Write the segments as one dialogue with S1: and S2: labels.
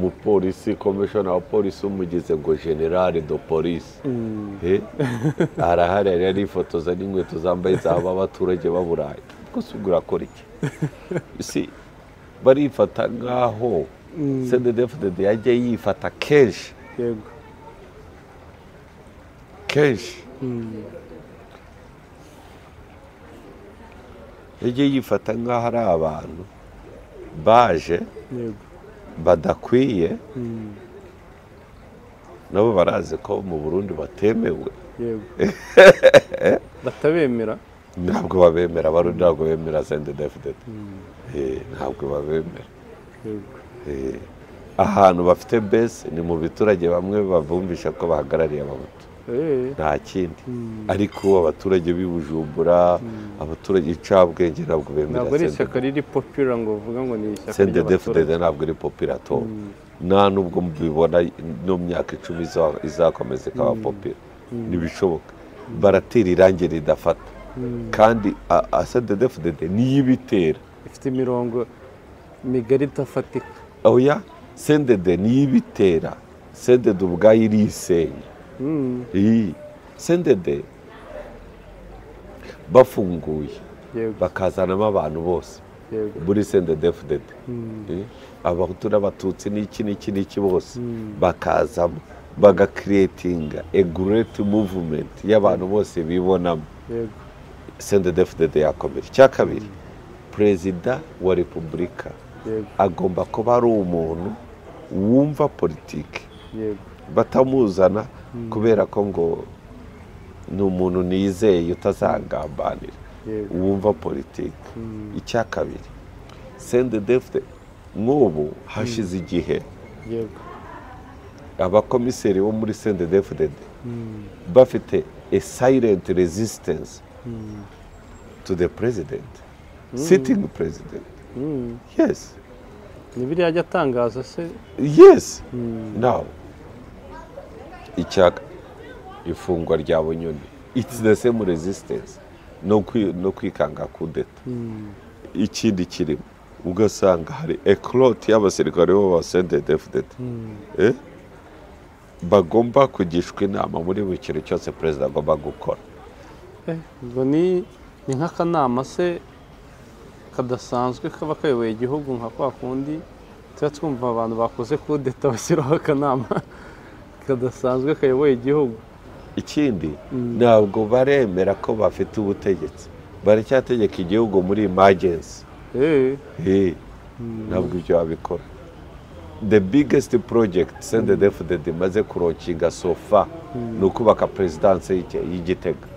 S1: umupolisi komishona wa polisi umugize ngo generale do polisi he arahari yari arifotoza n'inkweto zambaye zaba abaturage baburaye rwose ubwo urakora iki si barifata nk'aho cndfdd yajya yifata kenshi
S2: yego
S1: kenshi yajya yifata nk'aho ari abantu baje
S2: yego
S1: badakwiye nabo barazi ko mu burundi batemewe
S2: yego batabemera
S1: ntabwo babemera abarundi ntabwo bemera cndfdd ntabwo babemera
S2: yego
S1: Eh, ahantu bafite bese ni mu biturage bamwe bavumvisha ko bahagarariye abahutu
S2: Eh,
S1: nta kindi ariko abaturage b'i bujumbura abaturage icabwenge ntabwo bemera
S2: ntabwo ari
S1: CNDD.
S2: ishyaka riri popira ngo uvuga ngo ni ishyaka
S1: cndfdd
S2: ry'abaturage.
S1: ntabwo iri popira atora nta nubwo mbibona no mu myaka icumi iza- izakomeza ikaba popira ntibishoboka baratera irangi ridafata kandi a- a- cndfdd niyo ibitera
S2: ifite imirongo migari idafatika
S1: oya sendede niyo ibitera sendede ubwayo irisenya
S2: Mm,
S1: Iyi. sendede bafunguye
S2: yego
S1: bakazanamo abantu bose
S2: yego
S1: muri sendede fudede abahutu n'abatutsi n'iki n'iki n'iki bose bakazamo bagakiretinga egureti muvumenti y'abantu bose bibonamo
S2: yego
S1: sendede fudede yakomera icya kabiri perezida wa repubulika
S2: yego
S1: agomba kuba ari umuntu wumva politiki
S2: yego
S1: batamuzana kubera ko ngo ni umuntu nizeye utazagambanira
S2: yego
S1: wumva politiki icya kabiri sendedefite nk'ubu hashize igihe
S2: yego
S1: abakomiseri bo muri sendedefite bafite a silent resistance to the president sitting president
S2: Mm,
S1: yes
S2: ni biriya ajya atangaza se
S1: yes now icyaka ifungwa rya bunyoni it's the same resistance no kwi- no kwikanga kudeta ikindi kirimo ugasanga hari ekoroti y'abasirikare b'abasendedefuded bagomba kugishwa inama muri buri kintu cyose perezida agomba gukora
S2: Eh, ubwo ni ni nk'akanama se kadasanzwe kaba kayoboye igihugu nka kwa kundi tuba twumva abantu bakoze kudeta bashyiraho akanama kadasanzwe kayoboye igihugu
S1: ikindi ntabwo baremera ko bafite ubutegetsi baracyategeka igihugu muri imagensi
S2: Eh,
S1: Hey, ntabwo ibyo wabikora the biggest project sendedefuded imaze kurokinga sofa ni ukubaka perezidanse y'Igi- y'igitega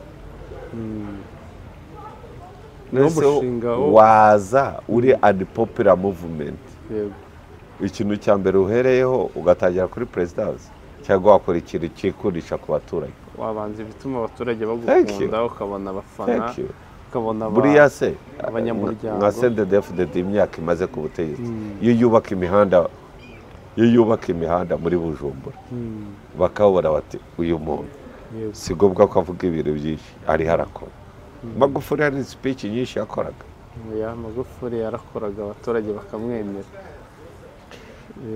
S1: noneho
S2: umushinga wo-
S1: waza uri unpopular movement
S2: yego
S1: ikintu cya mbere uhereyeho ugatangira kuri perezidanse cyangwa wakora ikintu cyikundisha ku baturage
S2: wabanza ibituma abaturage
S1: Thank you.
S2: bagukunda ukabona abafana
S1: Thank you.
S2: ukabona aba-
S1: buriya se
S2: abanyamuryango.
S1: nka sendedefuded imyaka imaze ku butegetsi iyo yubaka imihanda iyo yubaka imihanda muri bujumbura
S2: Mm,
S1: bakabura bati uyu muntu
S2: yego
S1: si ngombwa ko avuga ibintu byinshi ariho arakora magufuri hari speech nyinshi yakoraga
S2: ya magufuri yarakoraga abaturage bakamwemera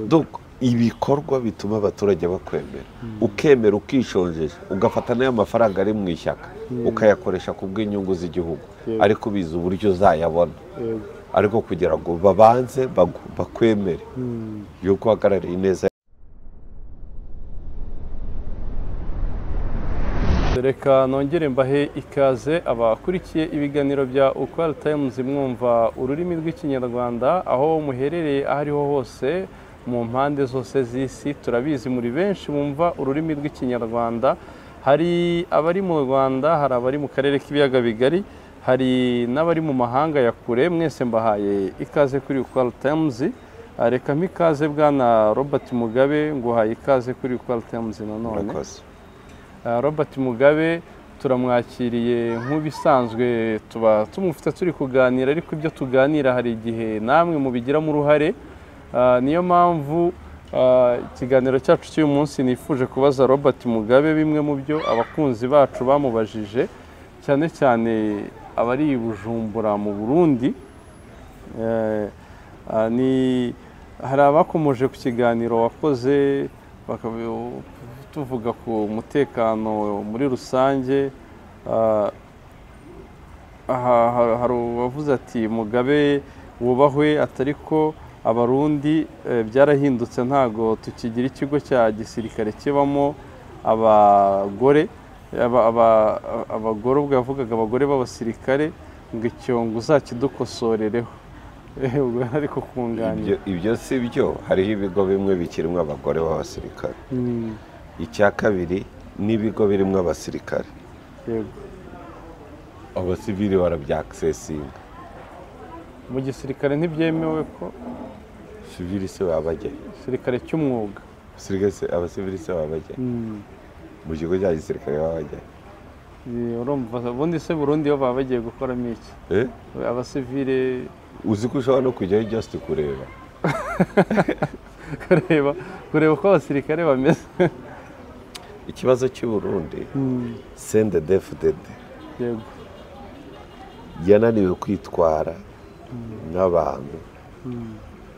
S1: Donc, ibikorwa bituma abaturage bakwemera ukemera ukishonjeje ugafata n'ayo mafaranga ari mu ishyaka ukayakoresha ku bw'inyungu z'igihugu
S2: Yego.
S1: ariko ubizi uburyo uzayabona
S2: yego
S1: ariko kugira ngo babanze bagu- bakwemere
S2: Mm,
S1: yuko uhagarariye ineza
S2: Reka nongere mbahe ikaze abakurikiye ibiganiro bya Ukwari Times mwumva ururimi rw'ikinyarwanda aho muherereye aho ariho hose mu mpande zose z'isi turabizi muri benshi bumva ururimi rw'ikinyarwanda hari abari mu Rwanda hari abari mu karere k'ibiyaga bigari hari n'abari mu mahanga ya kure mwese mbahaye ikaze kuri Ukwari Times reka ikaze bwana Robert Mugabe nguhaye ikaze kuri Ukwari Times nanone
S1: murakoze
S2: Ah, Robert Mugabe turamwakiriye nk'ubisanzwe tuba tumufite turi kuganira ariko ibyo tuganira hari igihe namwe mubigiramo uruhare Ah, niyo mpamvu ah, ikiganiro cyacu cy'uyu munsi nifuje kubaza Robert Mugabe bimwe mu byo abakunzi bacu bamubajije cyane cyane abari i Bujumbura mu Burundi Eh, ah, ni hari abakomoje ku kiganiro wakoze bakavuga tuvuga ku mutekano muri rusange ah, aha ha- hari uwavuze ati mugabe wubahwe atari ko abarundi eh, byarahindutse ntago tukigira ikigo cya gisirikare kibamo abagore aba- aba- abagororwa yavugaga abagore b'abasirikare ngo icyo ngo uzakidukosorereho Eh, ubwo yari ari kukunganira
S1: Ibyo- ibyo si byo hariho ibigo bimwe bikirimo abagore b'abasirikare
S2: Mm,
S1: icya kabiri n'ibigo birimo abasirikare
S2: yego
S1: abasivili barabyaksesinga
S2: mu gisirikare ntibyemewe ko
S1: sivili se babajyayo
S2: igisirikare cy'umwuga
S1: Abasirikare se- abasivili se babajyayo
S2: Mm,
S1: mu kigo cya gisirikare babajyayo
S2: eh, urumva ubundi se burundu iyo baba bagiye gukoramo iki
S1: Eh?
S2: abasivile
S1: uzi ko ushobora no kujyayo just kureba
S2: kureba kureba uko abasirikare bameze
S1: ikibazo cy'i burundi sende defudede
S2: yego
S1: yananiwe kwitwara n'abantu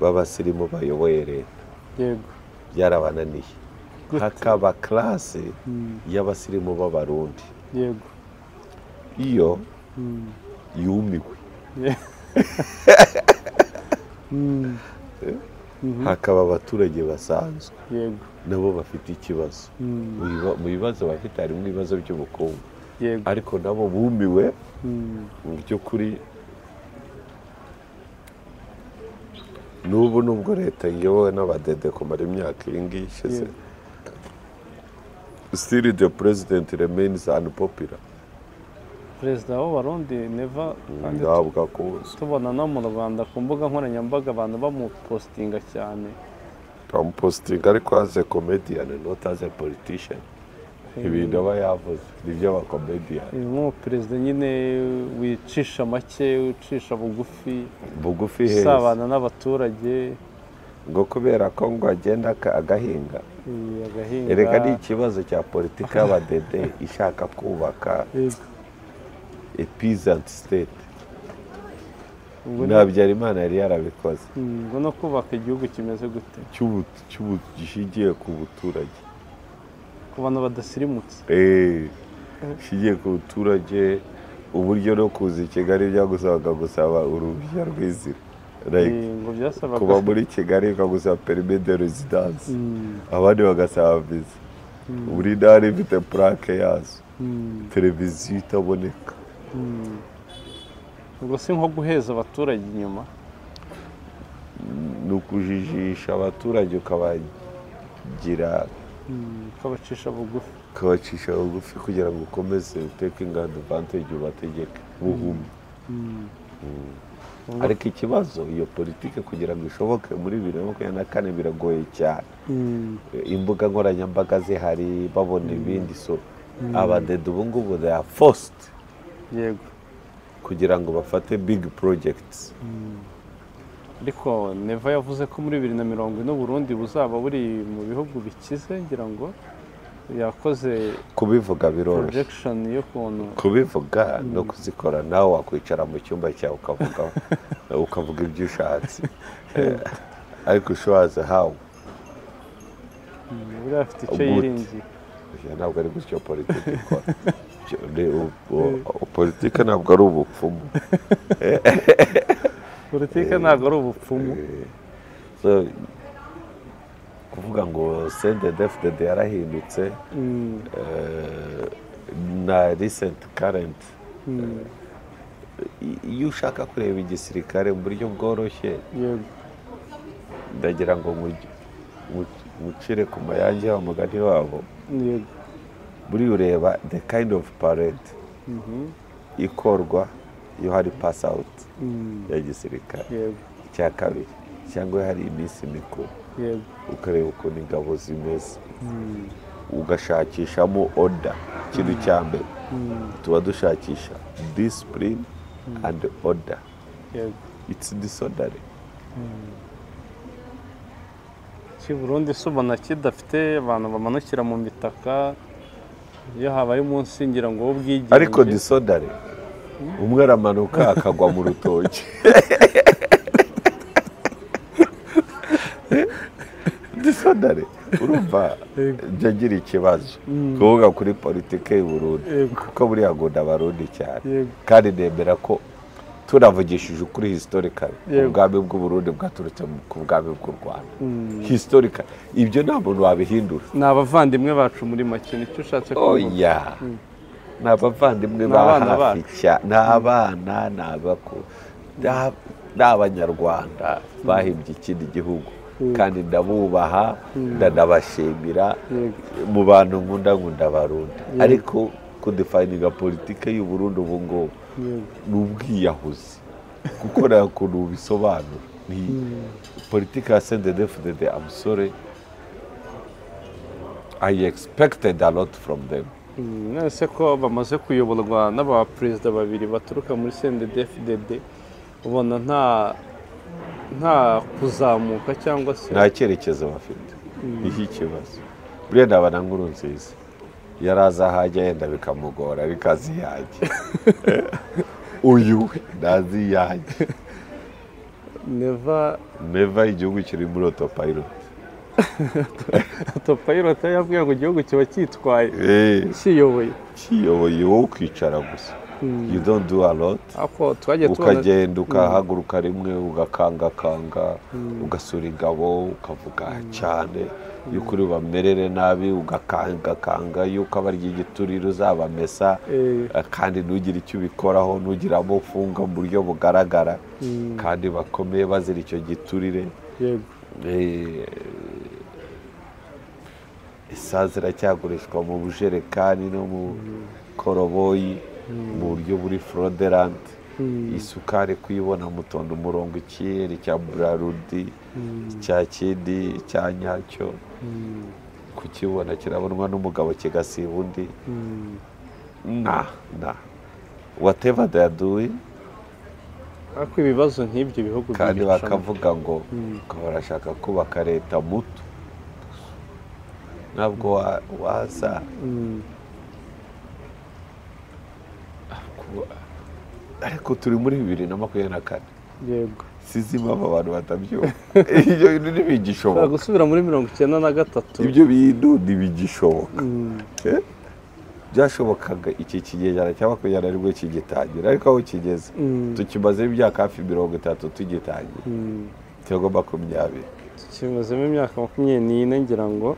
S1: b'abasirimu bayoboye leta
S2: yego
S1: byarabananiye
S2: Gute?
S1: hakaba karase y'abasirimu b'abarundi
S2: yego
S1: iyo yumiwe
S2: Ye- Mm,
S1: hakaba abaturage basanzwe
S2: yego
S1: nabo bafite ikibazo
S2: Mm,
S1: Mu biba- mu bibazo bafite harimo ibibazo by'ubukungu
S2: yego
S1: ariko nabo bumiwe
S2: Mm,
S1: mu by'ukuri n'ubu nubwo leta iyobowe n'abadede kumara imyaka iyi ngiyi ishize
S2: Yeah.
S1: still the president remains unpopular
S2: perezida w'abarundi neva kandi
S1: ndahabwa kuza
S2: tubona no mu rwanda ku mbuga nkoranyambaga abantu bamupositinga cyane
S1: bamupositinga ariko as a comedian not as a politician ibintu aba yavuze ni by'abakomediyani
S2: Eh, nk'umuperezida nyine wicisha make ucisha bugufi
S1: bugufi heza
S2: usabana n'abaturage
S1: ngo kubera ko ngo agenda aka- agahinga
S2: eh, agahinga
S1: erega ni ikibazo cya politiki y'abadede ishaka kubaka
S2: Yego.
S1: a peasant state
S2: Ubwo ni-
S1: nta Habyarimana yari yarabikoze
S2: Mm, ngo no kubaka igihugu kimeze gute
S1: cy'ubu- cy'ubu- gishingiye ku buturage
S2: ku bantu badasirimutse
S1: Eh, gishingiye ku buturage uburyo no kuza i kigali byagusabaga gusaba uruhushya rw'inzira Like,
S2: Eh, ngo byasabaga
S1: kuba muri kigali ukagusaba perime de rezidansi
S2: Mm,
S1: abandi bagasaba viza buri ntara ifite purake yazo
S2: mm,
S1: televiziyo itaboneka
S2: mm. ubwo si nko guheza abaturage inyuma
S1: ni ukujijisha abaturage ukabagira
S2: Mm, ukabacisha bugufi
S1: ukabacisha bugufi kugira ngo ukomeze uteke inganda vantage ubategeke buhumye
S2: Ubwo-
S1: ariko ikibazo iyo politiki kugira ngo ishoboke muri bibiri na makumyabiri na kane biragoye cyane
S2: Mm,
S1: imbuga nkoranyambaga zihari babona ibindi so abadede ubu ngubu they are forced
S2: yego
S1: kugira ngo bafate big projects
S2: ariko neva yavuze ko muri bibiri na mirongo ine uburundi buzaba buri mu bihugu bikize ngira ngo yakoze
S1: kubivuga biroroshye
S2: projection y'ukuntu
S1: kubivuga no kuzikora nawe wakwicara mu cyumba cyawe ukavuga ukavuga ibyo ushatse Eh, ariko ushoboraza hawe
S2: buriya afite icyo
S1: Good.
S2: yiringiye
S1: Oya, ntabwo ari gutyo politiki ikora Ibyo ni u- u- u- politiki ntabwo ari ubupfumu
S2: politike ntabwo ari ubupfumu
S1: So, kuvuga ngo sende defudede yarahindutse
S2: Mm,
S1: eh, na risenti karenti
S2: mm,
S1: iyo ushaka kureba igisirikare mu buryo bworoshye
S2: yego
S1: ndagira ngo mu- mu- mucire ku mayange wa mugani wabo
S2: yego
S1: buri ureba the kind of parade ikorwa iyo hari pass out
S2: Mm,
S1: ya gisirikare
S2: yego
S1: icya kabiri cyangwa iyo hari iminsi mikuru
S2: yego
S1: ukareba ukuntu ingabo zimeze ugashakishamo oda ikintu cya mbere tuba dushakisha disipurine andi oda
S2: yego
S1: itsi disodari
S2: iki Burundi se ubona kidafite abantu bamanukira mu mitaka iyo habaye umunsi ngira ngo w'ubwigenge
S1: ariko disodari umwe aramanuka akagwa mu rutoki isonare urumva njya ngira ikibazo kuvuga kuri politiki y'u Burundi
S2: Yego.
S1: kuko buriya ngo abarundi cyane
S2: Yego.
S1: kandi nemera ko tunavugishije ukuri historikari
S2: Yego.
S1: ubwami bw'uburundi bwaturutse mu- ku bwami bw'u rwanda historikari ibyo nta muntu wabihindura
S2: ni abavandimwe bacu muri make nicyo ushatse kuvuga
S1: oya ni abavandimwe
S2: Ni
S1: ba
S2: abana
S1: hafi cyane ni abana ni abakuru ni- ni abanyarwanda bahimbye ikindi gihugu kandi ndabubaha ndanabashimira mu bantu nkunda nkunda abarundi ariko kudefayininga politike y'uburundi ubu ngubu ni ubwiyahuzi kuko nta kuntu ubisobanura ni politike ya sendedefudede amusore I expected a lot from them
S2: Mm, nonese ko bamaze kuyoborwa n'abaperezida babiri baturuka muri cndfdd ubona nta nta kuzamuka cyangwa se
S1: nta cyerekezo bafite niho ikibazo buriya ni abananguru nziza yaraza ahajya yenda bikamugora ariko azi iyajya uyu we ntazi iyajya
S2: neva
S1: neva igihugu kiri muri otopayiroti
S2: topayirota yabwiye ngo igihugu kiba cyitwaye
S1: Eh,
S2: kiyoboye
S1: kiyoboye wowe ukicara gusa you don't do a lot
S2: ako twagiye tubona
S1: ukagenda ukahaguruka rimwe ugakangakanga ugasura ingabo ukavuga cyane yuko uri bamerere nabi ugakangakanga yuko abarya igituriro uzabamesa
S2: Eh.
S1: kandi ntugire icyo ubikoraho ntugire abo ufunga mu buryo bugaragara kandi bakomeye bazira icyo giturire
S2: yego
S1: Eh, isazi iracyagurishwa mu bujerekani no mu koroboyi mu buryo buri foroderante isukari kuyibona mutonda umurongo ikiyeri cya burarudi cya kindi cya nyacyo kukibona kirabonwa n'umugabo kigasiba undi na na wateva daduwi
S2: ako ibibazo nk'ibyo bihugu
S1: kandi
S2: byibicamo.
S1: bakavuga ngo ngo barashaka kubaka leta muto ntabwo wa- waza
S2: Mm,
S1: ku- ariko turi muri bibiri na makumyabiri na kane
S2: yego
S1: sizi impamvu abantu batabyumva ibyo bintu
S2: Ushobora
S1: ntibigishoboka
S2: gusubira muri mirongo icyenda na gatatu
S1: ibyo bintu ntibigishoboka
S2: Mm,
S1: Eh? byashobokaga iki kigereranyo cya makumyabiri na rimwe kigitangira ariko aho kigeze
S2: mm,
S1: tukimazeho imyaka hafi mirongo itatu tugitangira
S2: mm.
S1: cyangwa makumyabiri
S2: kimazemo imyaka makumyabiri n'ine ngira ngo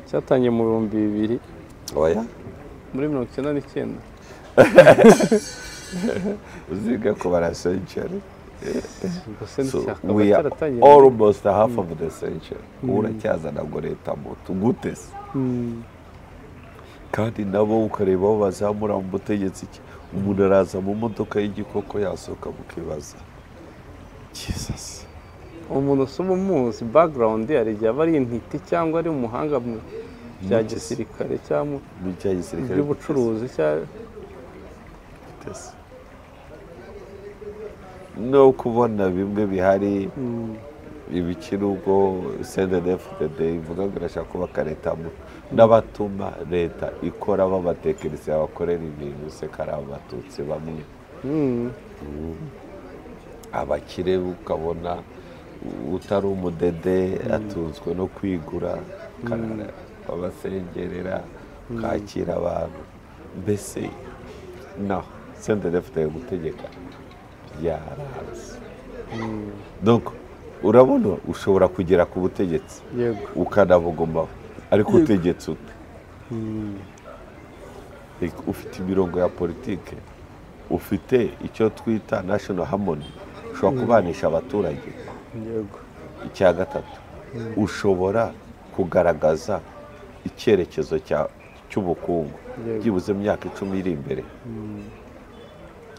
S2: cyatangiye mu bihumbi bibiri
S1: oya
S2: muri mirongo icyenda n'icyenda
S1: uziga kubara senceri
S2: gusa
S1: So
S2: nticyakaba
S1: we are
S2: cyaratangiye
S1: almost half of the century ubu uracyazana ngo leta moto gute se
S2: Mm,
S1: kandi nabo ukareba aho bazamura mu butegetsi ki- umuntu araza mu modoka y'igikoko yasohoka mukibaza jesus
S2: umuntu usoma umuzi background hari igihe aba ari intiti cyangwa ari umuhanga mu bya
S1: Mu gisi-
S2: gisirikare cyangwa mu
S1: mu cya gisirikare
S2: by'ubucuruzi cyangwa
S1: gute se? no kubona bimwe bihari ibikiri ubwo cndfdd ivuga ngo irashaka kubaka leta mu- n'abatuma leta ikora babatekereza abakorera ibintu se kari abatutsi bamwe
S2: Mm,
S1: abakire ukabona utari umudede atunzwe no kwigura karara abasengerera kakira abantu mbese no sendedefite gutegeka yarazi donc urabona ushobora kugera ku butegetsi
S2: yego
S1: ukanabugumaho ariko utegetse ute Like, ufite imirongo ya politike ufite icyo twita national harmony ushobora kubanisha abaturage
S2: yego
S1: icya gatatu ushobora kugaragaza icyerekezo cya- cy'ubukungu
S2: Yego.
S1: byibuze mu myaka icumi iri imbere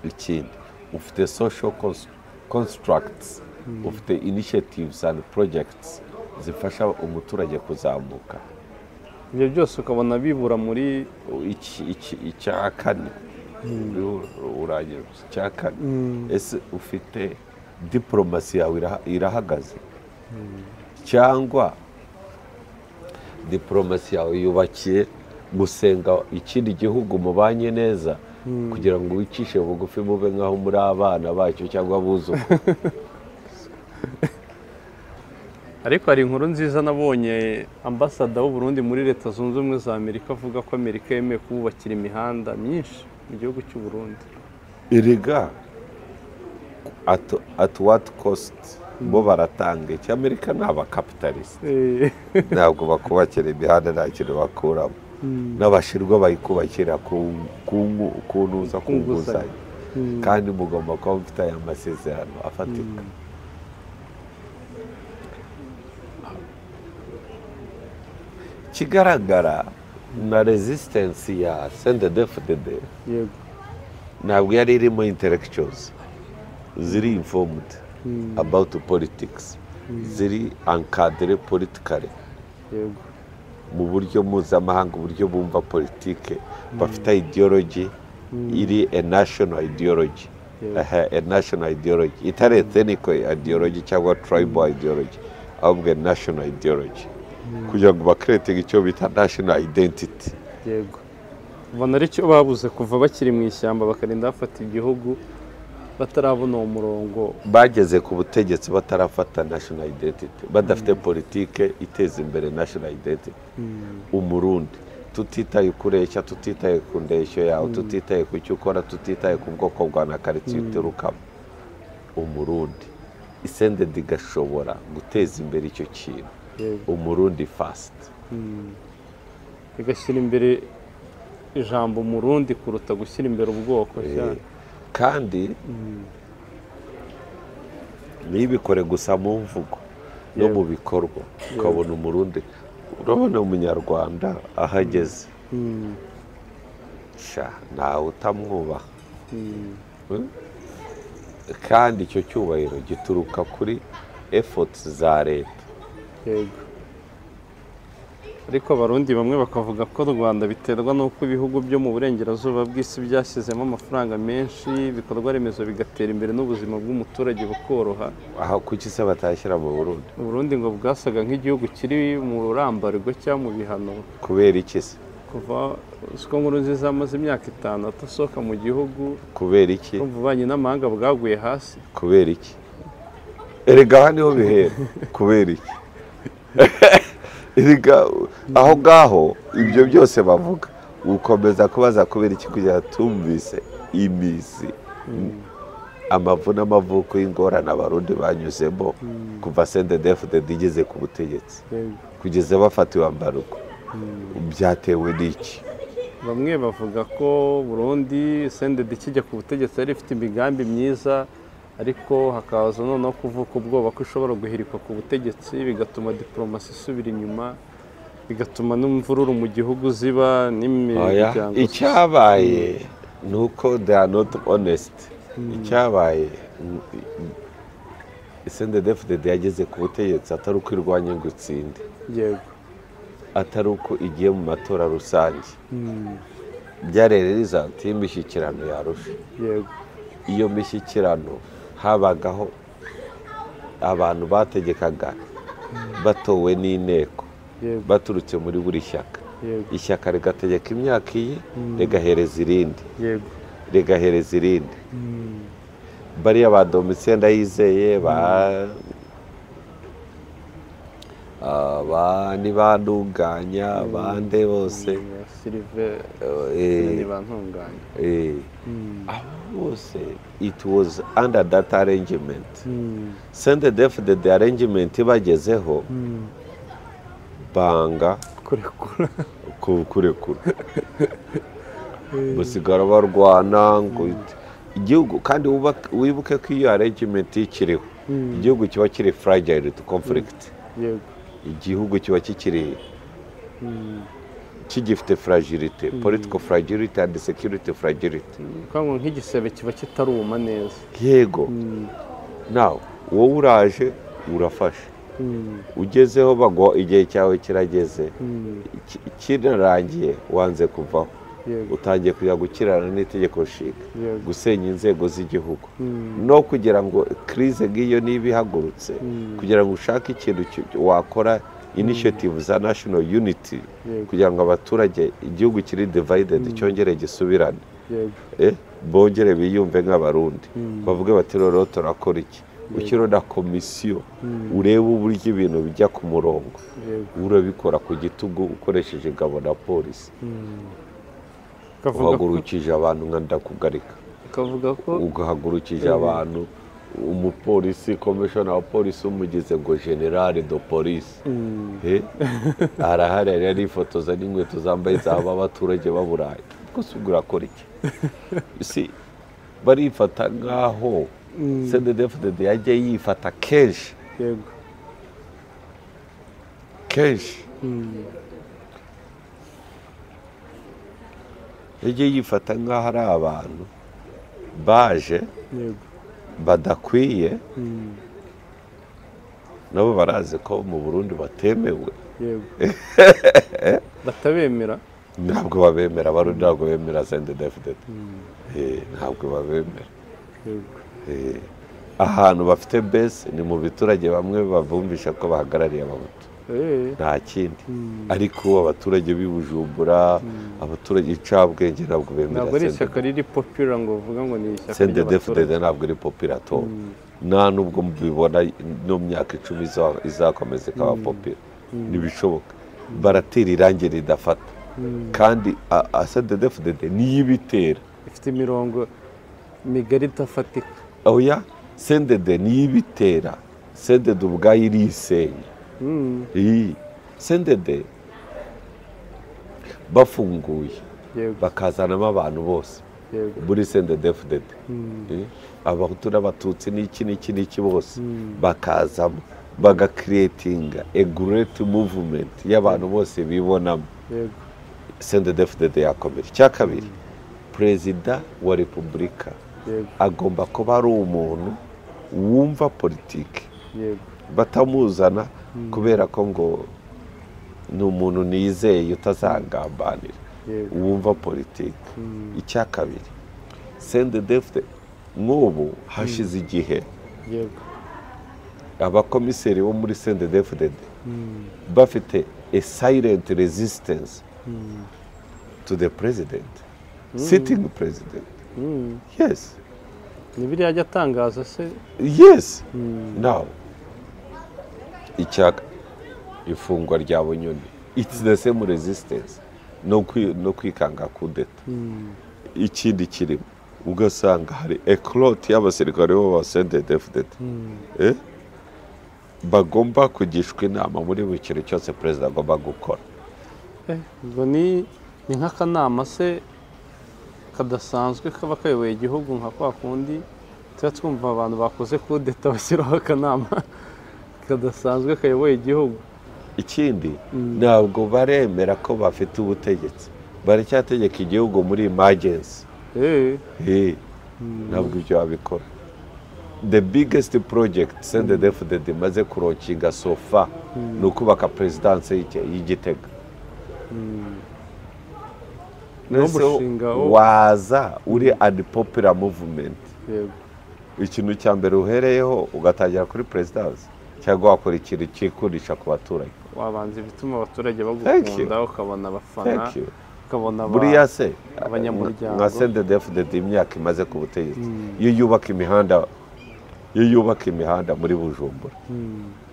S1: ikindi ufite social cons- constructs ufite initiatives and projects zifasha umuturage kuzamuka
S2: ibyo byose ukabona bibura muri
S1: iki- iki- icya kane urangira icya kane ese ufite diporomasi yawe iraha- irahagaze cyangwa diporomasi yawe yubakiye gusenga ikindi gihugu mubanye neza kugira ngo wicishe bugufi mube nk'aho muri abana bacyo cyangwa abuzukuru
S2: ariko hari inkuru nziza nabonye ambasada w'u Burundi muri leta zunze ubumwe za amerika avuga ko amerika yemeye kububakira imihanda myinshi mu gihugu cy'u Burundi
S1: erega at, at what cost bo baratanga iki amerika ni abakapitalisite ntabwo bakubakira imihanda nta kintu bakuramo n'abashirwa bayikubakira kunuza ku nguzanyo kandi mugomba kuba mufite aya masezerano afatika ikigaragara na resistance ya sendedefudede
S2: yego
S1: ntabwo yari irimo intellectuals ziri informed about politics ziri ankadere politikare
S2: yego
S1: mu buryo mpuzamahanga uburyo bumva politike bafite ideology iri a national ideology
S2: Yeah.
S1: Aha, a national ideology itari etheniko ideology cyangwa tribal ideology ahubwo a national ideology kugira ngo bakiretinge icyo bita national identity
S2: yego ubona ari cyo babuze kuva bakiri mu ishyamba bakarinda bafata igihugu batarabona uwo murongo
S1: bageze ku butegetsi batarafata national identity badafite politike iteza imbere national identity umurundi tutitaye kureshya tutitaye ku ndeshyo yawe tutitaye ku cyo ukora tutitaye ku bwoko bwa na karitsiye uturukamo umurundi isende digashobora guteza imbere icyo kintu
S2: yego
S1: umurundi fasiti
S2: igashyira imbere ijambo umurundi kuruta gushyira imbere ubwoko cyane
S1: kandi ntibikore gusa mu mvugo no mu bikorwa ukabona umurundi urabona umunyarwanda ahageze sha ntawe utamwubaha kandi icyo cyubahiro gituruka kuri efoti za leta
S2: yego ariko abarundi bamwe bakavuga ko u rwanda biterwa n'uko ibihugu byo mu burengerazuba bw'isi byashyizemo amafaranga menshi ibikorwa remezo bigatera imbere n'ubuzima bw'umuturage bukoroha
S1: aha kuki se batashyira mu burundi
S2: uburundi ngo bwasaga nk'igihugu kiri mu rurambarwa cyangwa mu bihano
S1: kubera iki se
S2: kuva usiko nkuru nziza amaze imyaka itanu adasohoka mu gihugu
S1: kubera iki
S2: kumva ububanyi n'amahanga bwaguye hasi
S1: kubera iki erega aha niho bihera kubera iki erega aho ngaho ibyo byose bavuga ukomeza kubaza kubera iki kugira ngo tumvise imizi amavu n'amavuko y'ingorane abarundi banyuzemo kuva sendedefudedi igeze ku butegetsi
S2: Yego.
S1: kugeza bafatiwe ambaruko byatewe n'iki
S2: bamwe bavuga ko Burundi sendedi ikijya ku butegetsi yari ifite imigambi myiza ariko hakaza noneho kuvuka ubwoba ko ishobora guhirikwa ku butegetsi bigatuma diporomasi isubira inyuma bigatuma n'imvururu mu gihugu ziba
S1: Oya,
S2: n'imiryango
S1: icyabaye ni uko they are not honest icyabaye sendedefudedi yageze ku butegetsi atari uko irwanya ngo itsinde
S2: yego
S1: atari uko igiye mu matora rusange byarererizaga imishyikirano yarusha
S2: yego
S1: iyo mishyikirano habagaho abantu bategekaga batowe n'inteko
S2: yego
S1: baturutse muri buri shyaka
S2: yego
S1: ishyaka rigategeka imyaka iyi rigahereza irindi
S2: yego
S1: rigahereza irindi bariya ba domitse ndayizeye ba Ah, ba ntibandunganya bande bose
S2: silive
S1: eh,
S2: ntibantunganya
S1: eh, abo bose it was under that arrangement sende def the, the arrangement bagezeho banga
S2: kurekura
S1: ku- kurekura basigara barwana ngo igihugu kandi wubake- wibuke ko iyo arrangement ikiriho igihugu kiba kiri fragile to conflict
S2: yego
S1: igihugu kiba kikiri kigifite fragility political fragility and security fragility
S2: Kwa ngo nk'igisebe kiba kitaruma neza
S1: yego nawe wowe uraje urafasha ugezeho bagwa igihe cyawe kirageze Ki- kirarangiye wanze kuvaho
S2: yego
S1: utangiye kujya gukirana n'itegeko nshinga
S2: Yego.
S1: gusenya inzego z'igihugu no kugira ngo kirize nk'iyo niba ihagurutse kugira ngo ushake ikintu ki- wakora initiative za national unity
S2: Yego.
S1: kugira ngo abaturage igihugu kiri divided cyongere gisubirane
S2: yego
S1: Eh, bongere biyumve nk'abarundi bavuge bati rero turakora iki gukiro na komisiyo urebe uburyo ibintu bijya ku murongo
S2: yego
S1: urabikora ku gitugu ukoresheje ingabo na polisi
S2: ukavuga ko
S1: uhagurukije abantu nka ndakugarika
S2: ukavuga ko
S1: ugahagurukije abantu umupolisi komishona wa polisi umugize ngo generale do polisi he arahari yari arifotoza n'inkweto zambaye zaba abaturage baburaye rwose ubwo urakora iki si barifata nk'aho cdfdd yajya yifata kenshi
S2: yego
S1: kenshi yajya yifata nk'aho ari abantu baje
S2: yego
S1: badakwiye nabo barazi ko mu burundi batemewe
S2: yego batabemera
S1: ntabwo babemera abarundi ntabwo bemera cndfdd Eh, ntabwo babemera
S2: yego
S1: Eh, ahantu bafite bese ni mu biturage bamwe babumvisha ko bahagarariye abahutu
S2: Eh,
S1: nta kindi ariko abaturage b'i Bujumbura abaturage icabwenge ntabwo bemera
S2: ntabwo ari
S1: CNDD-FDD.
S2: ishyaka riri popira ngo uvuga ngo ni ishyaka
S1: cndfdd
S2: ry'abaturage.
S1: ntabwo iri popira to nta nubwo mbibona no mu myaka icumi iza- izakomeza ikaba popira ntibishoboka baratera irangi ridafata kandi a- a- cndfdd niyo ibitera
S2: ifite imirongo migari idafatika
S1: oya cndd niyo ibitera cndd ubwayo irisenya
S2: Mm,
S1: Iyi. cndd bafunguye
S2: yego
S1: bakazanamo abantu bose
S2: yego
S1: muri cndfdd abahutu n'abatutsi n'iki n'iki n'iki bose bakazamo bagakiretinga egureti muvumenti y'abantu bose bibonamo
S2: yego
S1: cndfdd yakomera icya kabiri perezida wa repubulika
S2: yego
S1: agomba kuba ari umuntu wumva politiki
S2: yego
S1: batamuzana kubera ko ngo ni umuntu nizeye utazagambanira
S2: yego
S1: wumva politiki icya kabiri sendedefite nk'ubu hashize igihe
S2: yego
S1: abakomiseri bo muri sendedefite bafite a silent resistance to the president sitting president
S2: Mm,
S1: yes
S2: ni biriya ajya atangaza se
S1: yes now icya ifungwa rya bunyoni it's the same resistance no kwi- no kwikanga kudeta ikindi kirimo ugasanga hari ekoroti y'abasirikare bo ba sendedefide bagomba kugishwa inama muri buri kintu cyose perezida agomba gukora
S2: Eh, ngo ni ni nk'akanama se kadasanzwe kaba kayoboye igihugu nka kwa kundi tuba twumva abantu bakoze kudeta bashyiraho akanama kadasanzwe kayoboye igihugu
S1: ikindi ntabwo baremera ko bafite ubutegetsi baracyategeka igihugu muri imagensi
S2: Eh,
S1: Eh, ntabwo ibyo babikora the biggest project sendedefide imaze kurokinga sofa ni ukubaka perezidanse y'Ige- y'igitega Nonese
S2: N'umushinga wo-
S1: waza uri unpopular movement
S2: yego
S1: ikintu cya mbere uhereyeho ugatangira kuri perezidanse cyangwa wakora ikintu cyikurisha ku baturage
S2: wabanza ibituma abaturage
S1: Thank you.
S2: bagukunda ukabona abafana
S1: Thank you.
S2: ukabona aba-
S1: buriya se
S2: abanyamuryango.
S1: nka sendedefide imyaka imaze ku butegetsi iyo yubaka imihanda iyo yubaka imihanda muri bujumbura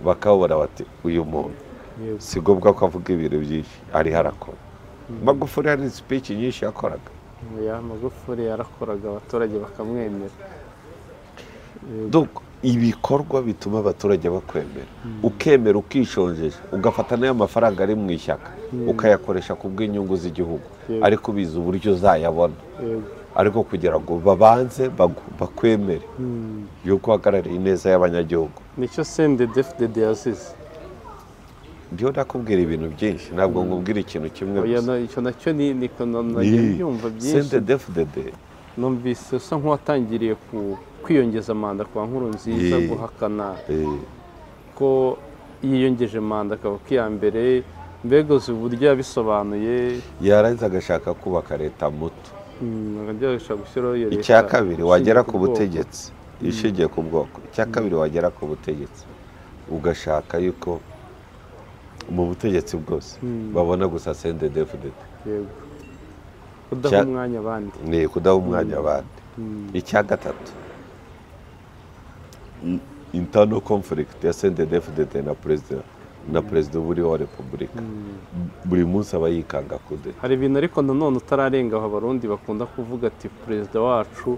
S1: bakabura bati uyu muntu
S2: Yego.
S1: si ngombwa ko avuga ibintu byinshi ariho arakora magufuri hari speech nyinshi yakoraga
S2: ya magufuri yarakoraga abaturage bakamwemera
S1: Donc, ibikorwa bituma abaturage bakwemera ukemera ukishonjeje ugafata n'ayo mafaranga ari mu ishyaka ukayakoresha ku bw'inyungu z'igihugu
S2: Yego.
S1: ariko ubizi uburyo uzayabona
S2: yego
S1: ariko kugira ngo babanze bagu- bakwemere yuko uhagarariye ineza y'abanyagihugu
S2: nicyo sendedefudede yazize
S1: ndiho nakubwira ibintu byinshi ntabwo nkubwira ikintu kimwe
S2: Oya,
S1: gusa
S2: na- icyo nacyo ni ni nagiye mbyumva byinshi
S1: sendedefudede
S2: numvise usa nk'uwatangiriye ku- kwiyongeza manda kwa nkuru nziza
S1: Yee.
S2: guhakana ko yiyongeje manda akaba ko iya mbere mbega uzi uburyo yabisobanuye
S1: yarangiza agashaka kubaka leta muto
S2: Mm, akajya ashaka gushyiraho iyo leta
S1: icya kabiri
S2: ishingiye
S1: wagera
S2: ku
S1: ku
S2: bwoko.
S1: butegetsi ishingiye ku bwoko icya kabiri wagera ku butegetsi ugashaka yuko mu butegetsi bwose babona gusa sendedefudede
S2: yego kudaha
S1: Cya-
S2: umwanya abandi
S1: ni ukudaha umwanya abandi icya gatatu intano conflict ya sendedefudede na perezida na perezida uba uriho wa repubulika buri munsi aba yikanga kude
S2: hari ibintu ariko nanone utararenga aho abarundi bakunda kuvuga ati perezida wacu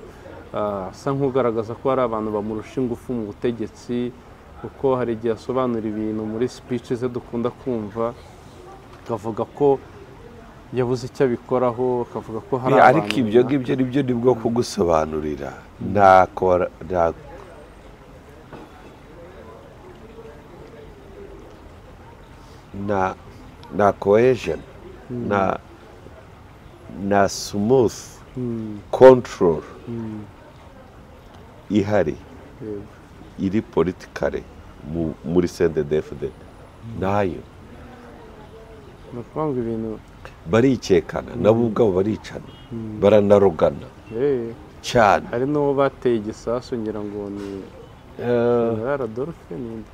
S2: ah, asa nk'ugaragaza ko hari abantu bamurusha ingufu mu butegetsi kuko hari igihe asobanura ibintu muri speech ze dukunda kumva akavuga ko yabuze icyo abikoraho akavuga ko hari abantu
S1: ariko ibyo ngibyo ni byo ni bwo kugusobanurira ntako bara- nta- na na cohesion na na smooth control ihari
S2: Yego.
S1: iri politikare mu- muri cndfd nayo
S2: ni ukuvuga ngo ibintu
S1: barikekana nabo ubwabo baricana baranarogana
S2: eh,
S1: cyane
S2: hari n'uwo bateye igisasu ngira ngo ni
S1: Eh,
S2: General Adolphe ninde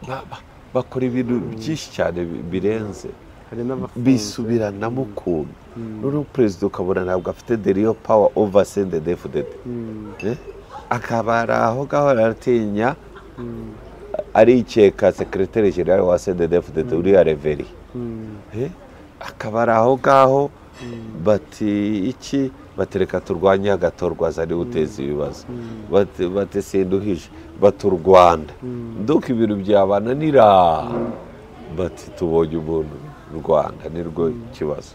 S1: ba- ba- bakora ibintu byinshi cyane bi- birenze
S2: hari n'abafunze
S1: bisubiranamo ukuntu noneho perezida ukabona ntabwo afite deriyo pawa ova sendedefudede
S2: Mm,
S1: akaba ari aho ngaho aratinya arikeka sekireteri jenera wa sendedefudede uriya reveri
S2: mm,
S1: Eh, akaba ari aho ngaho bati iki bati reka turwanye agatorwa azari uteza ibibazo bati bati sinduhije bati u rwanda nduko ibintu byabananira bati tubonye umuntu u rwanda nirwo kibazo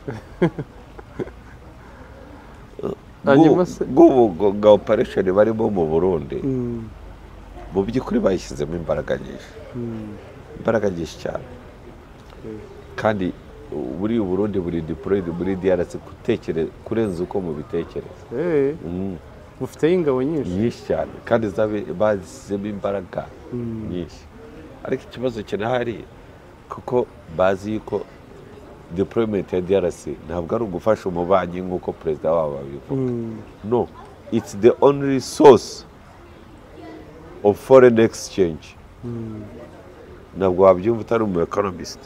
S2: Hanyuma se-
S1: bwa operesheni barimo mu burundi
S2: mm,
S1: mu by'ukuri bayishyizemo imbaraga nyinshi
S2: mm.
S1: imbaraga nyinshi cyane
S2: Mm.
S1: kandi buri burundi buri diporoyidi muri DRC gutekereza kurenza uko mubitekereza
S2: Eh,
S1: Mm,
S2: mufiteyo ingabo nyinshi
S1: nyinshi cyane kandi zabe- bazishyizemo imbaraga nyinshi ariko ikibazo kirahari kuko bazi yuko deployment ya DRC ntabwo ari ugufasha umubanyi nk'uko perezida wabo abivuga
S2: Mm,
S1: no it's the only source of foreign exchange ntabwo wabyumva utari umu economist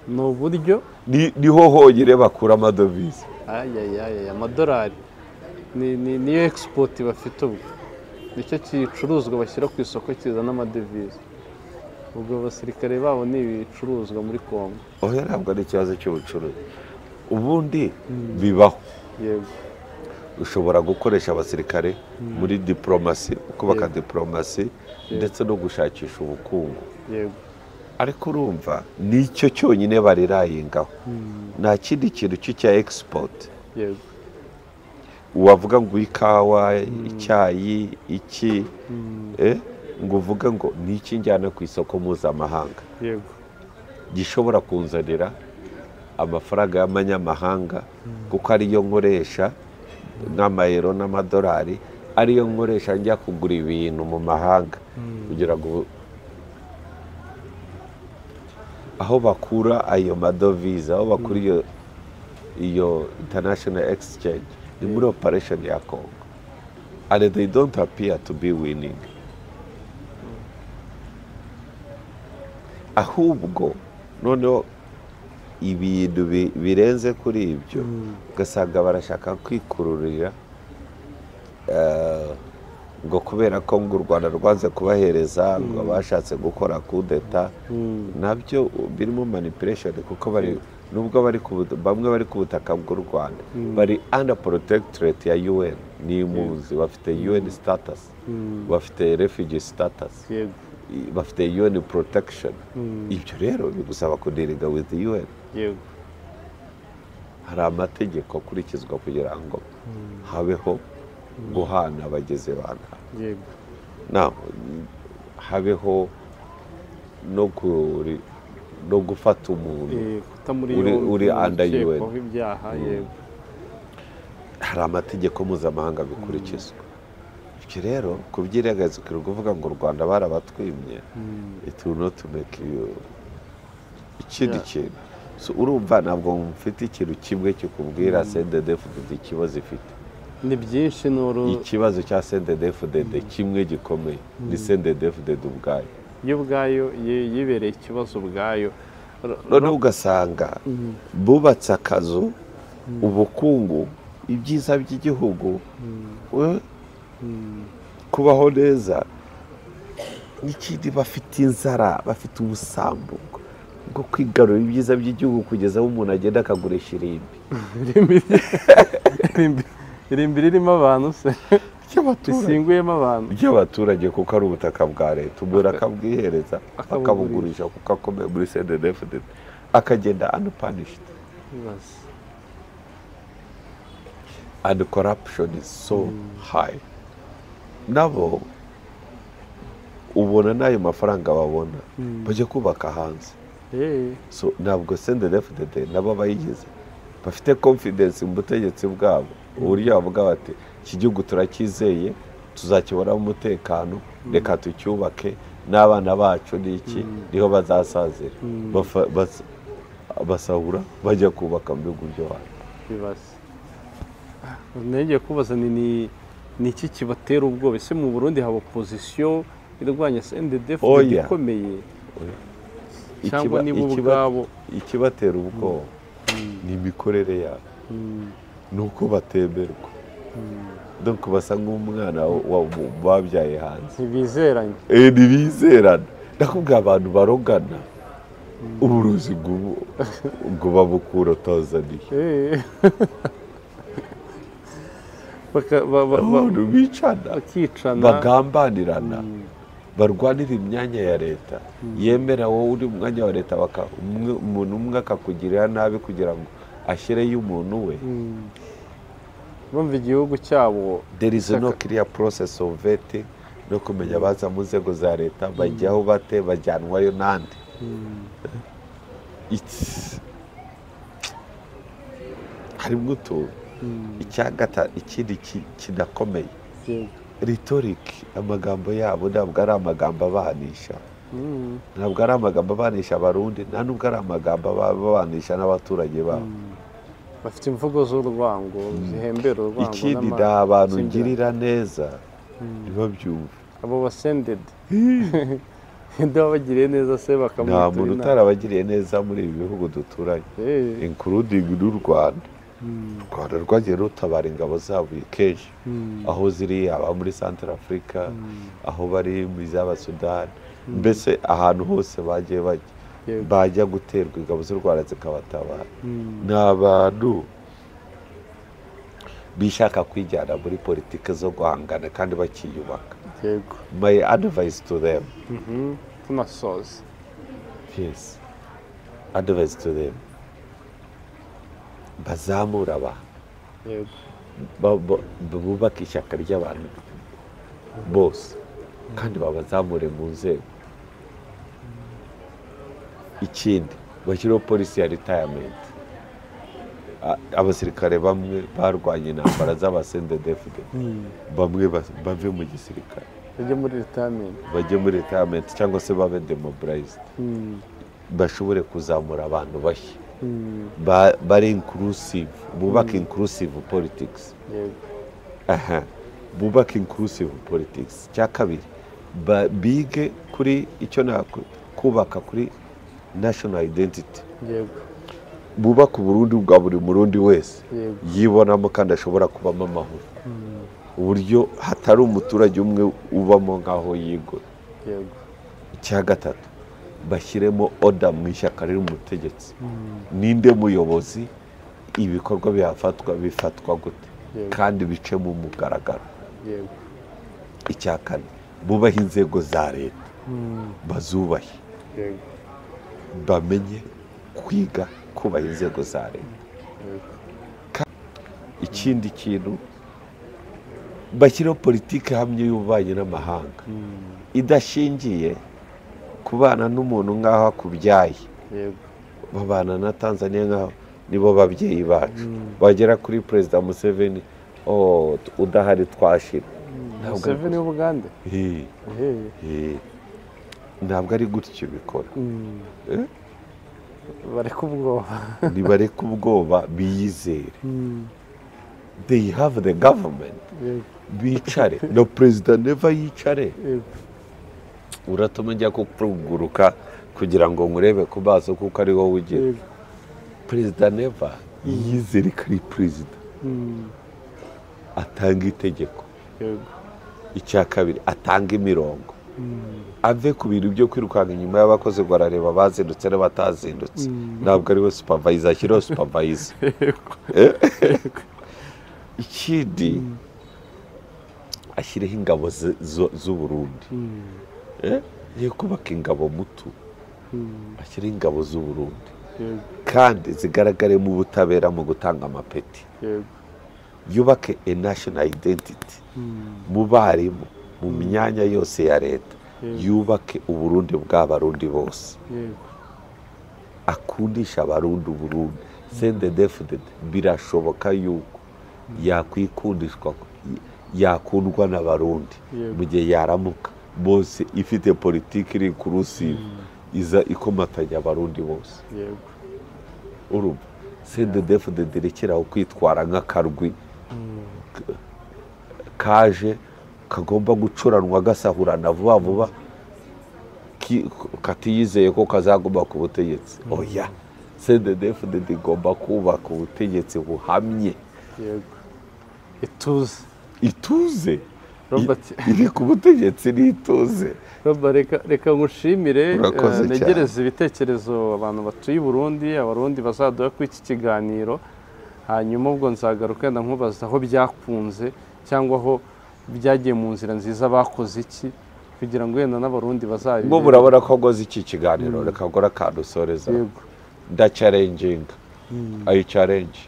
S2: ni uburyo
S1: Ni- niho honyine bakura amadovize
S2: ayayayaya amadolari ni- ni- niyo egisipoti bafite ubwo nicyo gicuruzwa bashyira ku isoko kizana amadevize ubwo abasirikare babo ni ibicuruzwa muri kongo
S1: oya ntabwo ari ikibazo cy'ubucuruzi ubundi bibaho
S2: yego
S1: ushobora gukoresha abasirikare muri diporomasi kubaka diporomasi ndetse no gushakisha ubukungu
S2: yego
S1: ariko urumva nicyo cyonyine barirayengaho nta kindi kintu cyo cya egisipoti
S2: yego
S1: wavuga ngo ikawa icyayi iki eh, ngo uvuge ngo ni iki njyana ku isoko mpuzamahanga
S2: yego
S1: gishobora kunzanira amafaranga y'amanyamahanga kuko ariyo nkoresha nk'amayero n'amadolari ariyo nkoresha njya kugura ibintu mu mahanga kugira ngo aho bakura ayo madovize aho bakura iyo iyo international exchange ni muri operation ya Congo and they don't appear to be winning ahubwo noneho ibintu bi- birenze kuri ibyo ugasanga barashaka kwikururira eh, ngo kubera ko ngo u rwanda rwanze kubahereza ngo bashatse gukora kudeta nabyo birimo manipulation kuko bari nubwo bari ku but- bamwe bari ku butaka bw'u rwanda bari under protectorate ya un ni impunzi bafite un status bafite refugee status
S2: yego
S1: bafite UN protection ibyo rero bigusaba kudiriga with UN
S2: yego
S1: hari amategeko akurikizwa kugira ngo habeho guhana abageze ba nabi
S2: yego
S1: Na- habeho no kuri- no gufata umuntu
S2: Eh, kutamuri
S1: Uri-
S2: yombi,
S1: uri under UN.
S2: ukekwaho ibyaha yego
S1: hari amategeko mpuzamahanga bikurikizwa ibyo rero kubyirengagiza ukiri kuvuga ngo u rwanda barabatwimye it will not make you ikindi
S2: Yeah.
S1: kintu So, urumva ntabwo mfite ikintu kimwe kikubwira sendedefudede ikibazo ifite
S2: ni byinshi ni uru
S1: ikibazo cya sendedefudede kimwe gikomeye ni sendedefudede ubwayo
S2: yo ubwayo ye- yibereye ikibazo ubwayo Ro-
S1: noneho ugasanga bubatse akazu ubukungu ibyiza by'igihugu we, kubaho neza n'ikindi bafite inzara bafite ubusambo bwo kwigarurira ibyiza by'igihugu kugeza aho umuntu agenda akagurisha irimbi
S2: irimbi ririmo abantu se
S1: ry'abaturage
S2: risinguyemo abantu
S1: ry'abaturage kuko ari ubutaka bwa leta umuntu akabwihereza
S2: Akabugurisha.
S1: akabugurisha kuko akomeye muri cdnfd akagenda unpunished
S2: Ibaze.
S1: and corruption is so high nabo ubona n'ayo mafaranga babona bajya kubaka hanze
S2: Eh,
S1: so ntabwo cdnfd nabo abayigize bafite confidence mu butegetsi bwabo uburyo bavuga bati iki gihugu turacyizeye tuzakiboramo umutekano reka tucyubake n'abana bacu n'iki niho bazasazira Bafa- bas- basahura bajya kubaka mu bihugu byo hanze
S2: ibaze. Ah, nongeye kubaza ni ni- ni iki kibatera ubwoba ese mu burundi haba opozisiyo irwanya cndf
S1: Oya.
S2: ikomeye
S1: Oya.
S2: cyangwa
S1: Ikiba-
S2: nibo
S1: ikiba-
S2: ubwabo
S1: ikibatera ubwoba ni imikorere yabo ni uko batemerwa donc basa nk'umwana wa- wa- babyaye hanze
S2: ntibizeranye
S1: Eh, ntibizerana ndakubwira abantu barogana uburuzi bw'ubu- ubwo babukura tanzaniya
S2: Eh. Baka- ba- ba- ba-
S1: abantu bicana
S2: bakicana
S1: bagambanirana barwanira imyanya ya leta yemera wowe uri mu mwanya wa leta baka- umwe- umuntu umwe akakugirira nabi kugira ngo ashyireyo umuntu we
S2: bumva igihugu cyabo
S1: there is no clear process of vetting no kumenya abaza mu nzego za leta bajyaho bate bajyanwayo n'andi It's- harimo utuntu icya gata ikindi ki- kidakomeye ritoriki amagambo yabo ntabwo ari amagambo abanisha
S2: Mm.
S1: ntabwo ari amagambo abanisha abarundi nta nubwo ari amagambo aba- abanisha n'abaturage babo
S2: bafite imvugo z'urwango zihembera urwango
S1: ikindi
S2: n'ama-
S1: nta bantu
S2: zingirana.
S1: ngirira neza ntibabyumve
S2: abo basendedi nde wabagiriye neza se
S1: nta muntu
S2: bakamutura
S1: utarabagiriye neza muri ibi bihugu duturanye including n'u rwanda u rwanda rwagiye rutabara ingabo zabo kenshi aho ziri aba muri central africa aho bari mu zaba sudani mbese ahantu hose bagiye bajya
S2: Yego.
S1: bajya guterwa ingabo z'u rwanda zikabatabara ni abantu bishaka kwijyana muri politiki zo guhangana kandi bakiyubaka
S2: yego
S1: my advice to them
S2: Mhm. tunasoza
S1: Yes. Advice to them. Bazamura abantu.
S2: yego
S1: Ba- ba- Bubake ishyaka ry'abantu bose. Kandi babazamure mu nzego. Ikindi, bashyireho polisi ya retirement. A- Abasirikare bamwe barwanye intambara z'abasendedefude. Bamwe bas- bave mu gisirikare.
S2: bajye muri retirement
S1: Bajye muri retirement cyangwa se babe demobilized. bashobore kuzamura abantu bashya Ba- bari inclusive bubake inclusive politics
S2: yego
S1: aha bubake inclusive politics cya kabiri ba- bige kuri icyo naku- kubaka kuri national identity
S2: yego
S1: bubake uburundi bwa buri murundi wese
S2: Yego.
S1: yibonamo kandi ashobora kubamo amahoro uburyo hatari umuturage umwe ubamo nk'aho yigura
S2: yego
S1: icya gatatu bashyiremo oda mu ishyaka riri mu butegetsi ninde muyobozi ibikorwa bihafatwa bifatwa gute
S2: Yego.
S1: kandi bice mu mugaragaro
S2: yego
S1: icya kane bubahe inzego za leta bazubahe
S2: yego
S1: bamenye kwiga kubaha inzego za leta
S2: yego
S1: ikindi kintu bashyiraho politiki ihamye y'ububanyi n'amahanga idashingiye kubana n'umuntu nk'aho akubyaye
S2: yego
S1: babana na tanzania nk'aho nibo babyeyi bacu bagera kuri perezida museveni "Oh, t- udahari twashira ntabwo ari
S2: museveni w'ubugande
S1: gutyo. Hi,
S2: Eh.
S1: hi. ntabwo ari gutyo bikora Eh?
S2: bareka ubwoba
S1: ntibareke ubwoba biyizere they have the government
S2: yego
S1: bicare na perezida neva yicare
S2: yego
S1: uratuma njya kukuguruka kugira ngo nkurebe ku maso kuko ari wowe ugira
S2: yego
S1: perezida neva yizere ko ari perezida atanga itegeko
S2: yego
S1: icya kabiri atanga imirongo ave ku bintu byo kwirukanka inyuma y'abakozi ngo arareba abazindutse n'abatazindutse ntabwo ari we supavayiza ashyiraho supavayiza ikindi ashyireho ingabo ze- zo- z'uburundi Eh, ye kubaka ingabo mutu ashyiraho ingabo z'uburundi
S2: yego
S1: kandi zigaragaremo ubutabera mu gutanga amapeti
S2: yego
S1: yubake a national identity mu barimu mu myanya yose ya leta
S2: Yego.
S1: yubake uburundi bw'abarundi bose
S2: yego
S1: akundisha abarundi uburundi sende defudede birashoboka yuko yakwikundishwa yakundwa n'abarundi
S2: Yego.
S1: mu gihe yaramuka bose ifite politiki iri kurusive iza ikomatanya abarundi bose
S2: yego
S1: urumva sende defudede irekeraho kwitwara nk'akarwi k- kaje kagomba gucuranwa gasahurana vuba vuba ki- katiyizeye ko kazaguma ku butegetsi oya sendedefudede igomba kubaka ubutegetsi buhamye
S2: yego ituze
S1: ituze I-
S2: Robert.
S1: iri ku butegetsi n'ituze
S2: Roba, reka reka ngushimire
S1: Urakoze
S2: eh,
S1: cyane.
S2: negereze ibitekerezo abantu batuye i burundi abarundi bazaduha kuri iki kiganiro hanyuma ubwo nzagaruka wenda nkubaza aho byakunze cyangwa aho byagiye mu nzira nziza bakoze iki kugira ngo wenda n'abarundi bazabe
S1: ngo murabona ko ngoze iki kiganiro reka nkora akantu usoreza
S2: yego
S1: ndacarenginga ayi carenji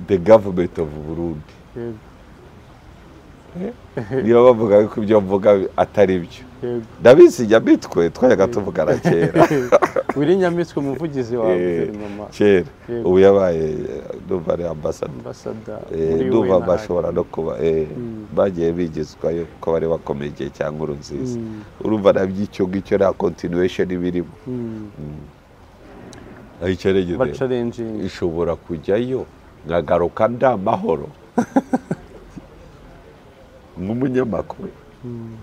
S1: the government of burundi
S2: yego
S1: niyo bavuga ko ibyo mvuga atari byo
S2: yego
S1: ndabizi njya mitwe twajyaga tuvugana kera
S2: wiri nyamitwe umuvugizi wa
S1: Eh,
S2: guverinoma
S1: kera
S2: Yego.
S1: ubu yabaye numva ari ambasada
S2: ambasada
S1: Eh,
S2: muri
S1: ndumva
S2: UN.
S1: bashobora no kuba eh, bagiye bigizwa yuko bari bakomeye igihe cya nkuru nziza
S2: Mm.
S1: urumva naby'icyo ngicyo nta continuation ibirimo
S2: Mm,
S1: ayicaregeze
S2: bacarenjinga
S1: ishobora kujyayo nkagaruka nda mahoro nk'umunyamakuru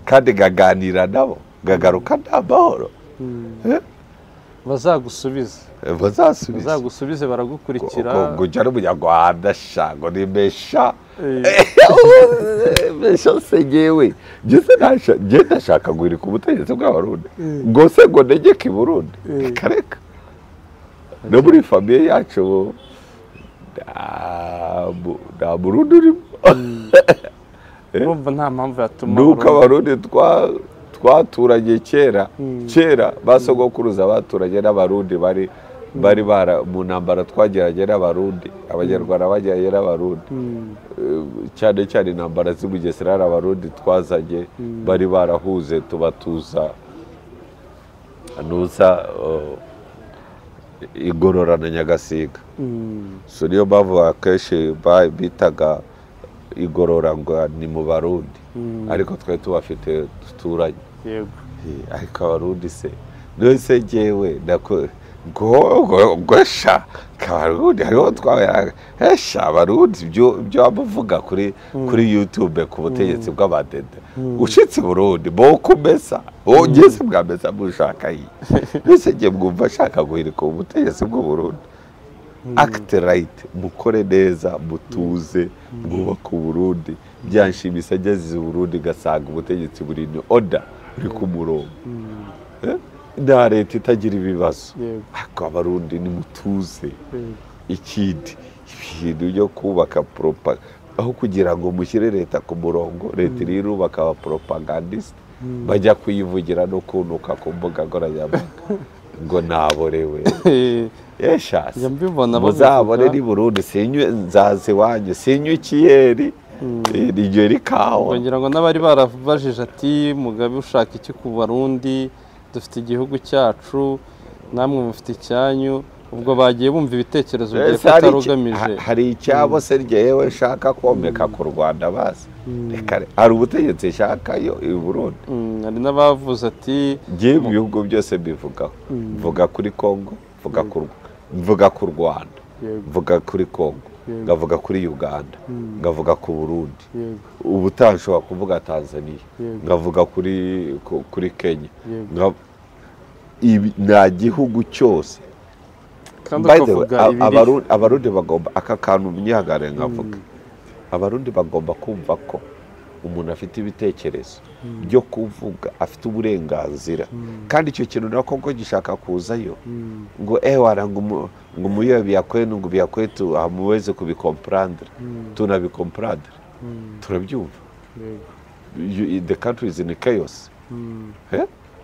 S1: kandi nkaganira nabo nkagaruka nda mahoro Eh?
S2: bazagusubiza
S1: bazasubiza
S2: bazagusubize baragukurikira
S1: ngo ujya n'umunyarwanda shango ni mesha
S2: Eh,
S1: mesha se ngewe njye ndashaka guhirika ubutegetsi bw'abarundi ngo se ngo negeke i burundi reka reka no muri famiye yacu ubu nta mu- nta burundi urimo
S2: urumva nta mpamvu yatuma
S1: nuko
S2: Abarundi-
S1: abarundi twa- twaturanye kera kera basogokuruza baturanye n'abarundi bari bari bara mu ntambara twagiranye n'abarundi abanyarwanda bagiranye n'abarundi
S2: Mm,
S1: Eh, cyane cyane intambara z'i Bugesera hari abarundi twazanye bari barahuze tubatuza anuza oh, igororana nyagasiga
S2: mm,
S1: so niyo mpamvu akenshi ba- bitaga igorora ngo ni mu barundi ariko twari tubafite duturanye
S2: yego
S1: Eh, ariko abarundi se nose ngewe nako- ngo- ngo- ngo sha kabarundi hariho twabera esha abarundi ibyo ibyo bavuga kuri kuri youtube ku butegetsi bw'abadede ushitse burundi boko umesa ugeze mwamesa mushaka iyi nose ngiye mwumva ashaka guhirika ubutegetsi bw'uburundi akite rayiti mukore neza mutuze mwubake uburundi byanshimisha ageze uburundi gasanga ubutegetsi buri ni oda buri ku murongo Eh? nta leta itagira ibibazo
S2: Yego.
S1: ariko abarundi nimutuze
S2: yego
S1: ikindi ibintu byo kubaka poropa aho kugira ngo mushyire leta ku murongo leta iri irubaka abaporopagandisite bajya kuyivugira no kunuka ku mbuga nkoranyambaga ngo naborewe
S2: Eh,
S1: yeshasi
S2: njya mbibona
S1: muzabone
S2: babivuga,
S1: ni burundi sinywe nzaza iwanyu sinywe ikiyeri Eh, ni igihe rikawa
S2: ngira ngo n'abari barabajije ati mugabe ushaka iki ku barundi dufite igihugu cyacu namwe mufite icyanyu ubwo bagiye bumva ibitekerezo bya
S1: Ese hari iki-
S2: katarugamije
S1: ha- hari icyabo se ryewe nshaka komeka ku rwanda bazi Reka re- hari ubutegetsi nshaka yo i burundi
S2: Mm, hari n'abavuze ati
S1: ngewe mu bihugu byose mbivugaho mvuga kuri kongo mvuga ku Rw- mvuga ku rwanda
S2: yego
S1: mvuga kuri kongo
S2: Yego.
S1: ngavuga kuri uganda ngavuga ku burundi
S2: yego
S1: ubutaha nshobora kuvuga tanzania
S2: Yego.
S1: nkavuga kuri ku- kuri kenya
S2: Yego.
S1: Nka- ibi- nta gihugu cyose
S2: kandi
S1: By the way,
S2: ukavuga
S1: a-
S2: ibiri
S1: Abaru- abarundi bagomba aka kantu myihagare nkavuga abarundi bagomba kumva ko umuntu afite ibitekerezo byo kuvuga afite uburenganzira kandi icyo kintu nako ngo gishaka kuzayo ngo ewara ngo umuyobe yakwenu ngo biyakwetu amuweze kubikomparandira tunabikomparadira turabyumva the country is in chaos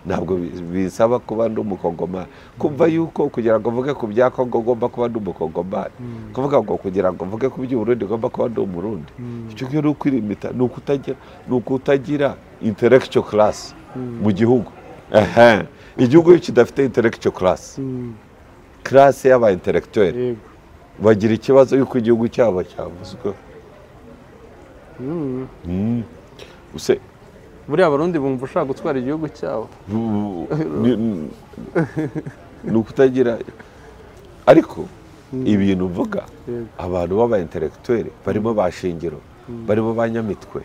S1: ntabwo bisaba kuba ndi umukongomani kumva yuko kugira ngo mvuge ku bya kongo ugomba kuba ndi umukongomani kuvuga ngo kugira ngo mvuge ku by'uburundi ugomba kuba ndi umurundi icyo ngicyo ni ukwirimita ni ukutagira intelectual class mu gihugu igihugu iyo kidafite intelectual class class y'aba intellectuel bagira ikibazo yuko igihugu cyabo cyavuzweho
S2: buriya abarundi bumva ushaka gutwara igihugu cyabo
S1: ni ukutagira ariko ibintu mvuga abantu b'aba intelectuel barimo ba shingiro barimo ba nyamitwe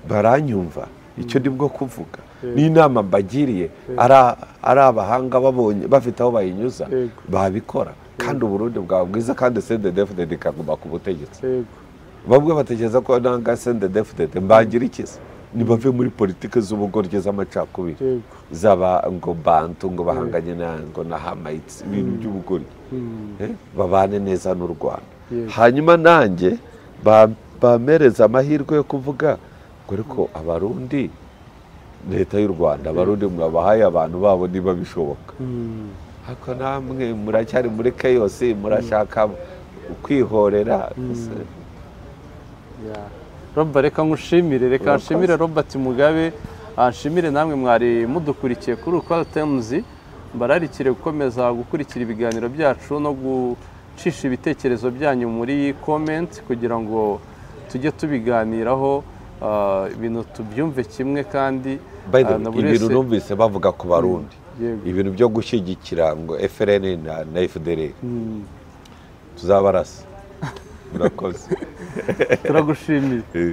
S1: baranyumva icyo ni bwo kuvuga n'inama mbagiriye ari abahanga babonye bafite aho bayinyuza babikora kandi uburundi bwaba bwiza kandi sede defudede ikaguma ku butegetsi bamwe batekereza ko nanga sende defudede mbagira ikiza ntibave muri politiki z'ubugoryi z'amacakubiri zaba ngo bantu ngo bahanganye na ngo na hamayitsi ibintu by'ubugoryi babane neza n'u rwanda hanyuma nanjye bamereza amahirwe yo kuvuga ngo ariko abarundi leta y'u rwanda abarundi mwabahaye abantu babo niba bishoboka ariko namwe muracyari muri keyosi murashaka kwihorera
S2: roba reka nkushimire reka nshimire robert mugabe nshimire namwe mwari mudukurikiye kuri ukwari temuzi bararikire gukomeza gukurikira ibiganiro byacu no gucisha ibitekerezo byanyu muri komenti kugira ngo tujye tubiganiraho ibintu tubyumve kimwe kandi
S1: ibintu numvise bavuga ku barundi ibintu byo gushyigikira ngo frn na fdr tuzabarasa murakoze
S2: turagushimiye